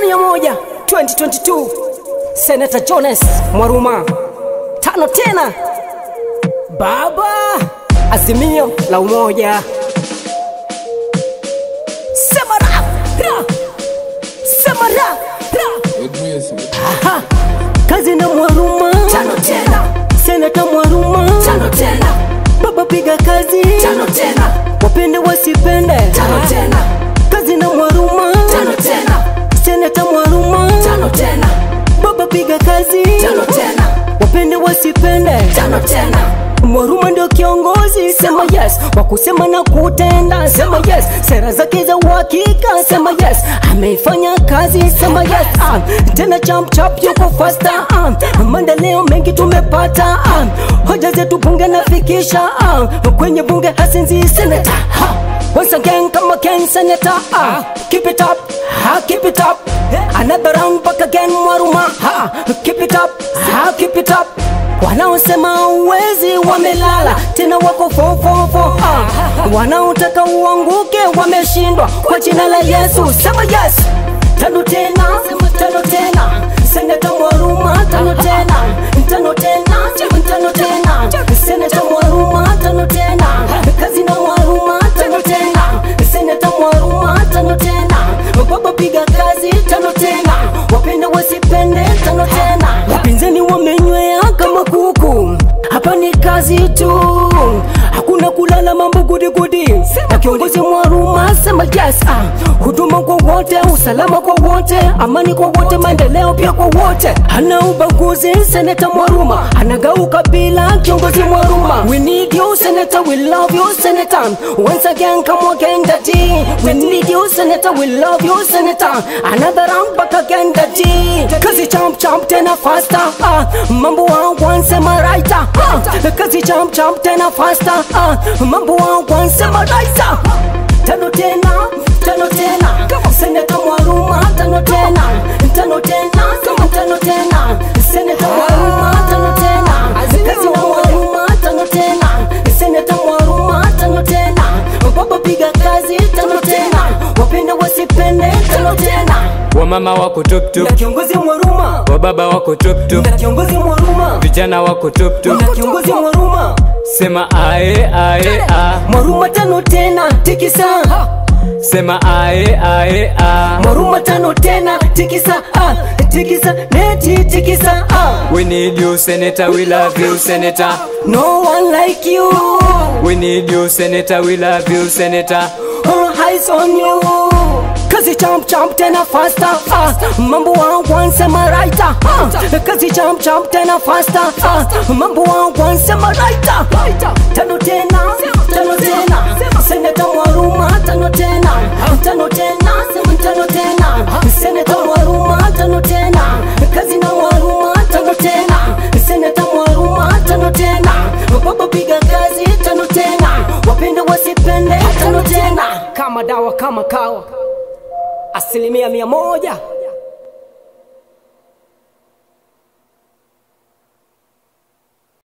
mia moja 2022 Senator Jones Mwaruma tano tena baba azimio la umoja sema ra ra sema ra ra Aha. kazi na Mwaruma Tano tena, Senator Mwaruma tano tena, baba piga kazi tano tena, wapende wasipende tano tena, kazi na Mwaruma tano tena, Senator Mwaruma tano tena, baba piga kazi tano tena, wapende wasipende tano tena. Mwaruma ndio kiongozi, sema yes. Wa kusema na kutenda, sema yes. Sera zake za uhakika, sema yes. Ameifanya kazi, sema yes. Ah, tena chap chap yuko faster. Ah, maendeleo mengi tumepata. Ah, hoja zetu bunge nafikisha. Ah, kwenye bunge hasinzi senator. Ha, once again kama Ken senator. Ah, keep it up. Ha, keep it up. Another round back again Mwaruma. Ha, keep it up. Ha, keep it up wanaosema uwezi wamelala tena wako fofofo ah. wanaotaka uanguke wameshindwa kwa jina la yesu sema yes tano tena tano tena seneta mwaruma tano tena tano tena tano tena seneta mwaruma tano tena kazi na mwaruma tano tena seneta mwaruma tano tena baba piga kazi tano tena wapende wasipende tano tena wapinzani wamenywea kama kuku hapa ni kazi tu hakuna kulala mambo gudigudi na kiongozi mwaruma sema yes ah. huduma kwa wote usalama kwa wote amani kwa wote maendeleo pia kwa wote hana ubaguzi seneta mwaruma anagau kabila kiongozi mwaruma we need you senator we love you senator once again come again daddy we need you senator we love you senator another round back again daddy kazi champ champ tena faster ah. mambo wa wansema right ah. kazi champ champ tena faster ah. mambo wa wansema right ah. tano tena tano tena seneta mwaruma tano tena tano tena tano tena seneta mwaruma tano tena kazi na mwaruma tano tena seneta mwaruma tano tena baba piga kazi tano tena wapende wasipende tano tena wamama wako tuptup na kiongozi mwaruma wababa wako tuptup na kiongozi mwaruma vijana wako tuptup na kiongozi mwaruma sema ae ae a mwaruma tano tena tikisa sema ae ae a mwaruma tano tena tikisa ah, tikisa neti tikisa ah. we need you senator we love you senator no one like you we need you senator we love you senator all eyes on you kazi champ champ tena faster ah. mambo wa wansema right ah. kazi champ champ tena faster ah. mambo wa wansema right ah. tano tena tano tena seneta mwaruma tano tena tano tena tano tena seneta mwaruma tano tena kazi na mwaruma tano tena seneta mwaruma tano tena baba piga kazi tano tena wapende wasipende tano tena kama dawa kama kawa asilimia mia moja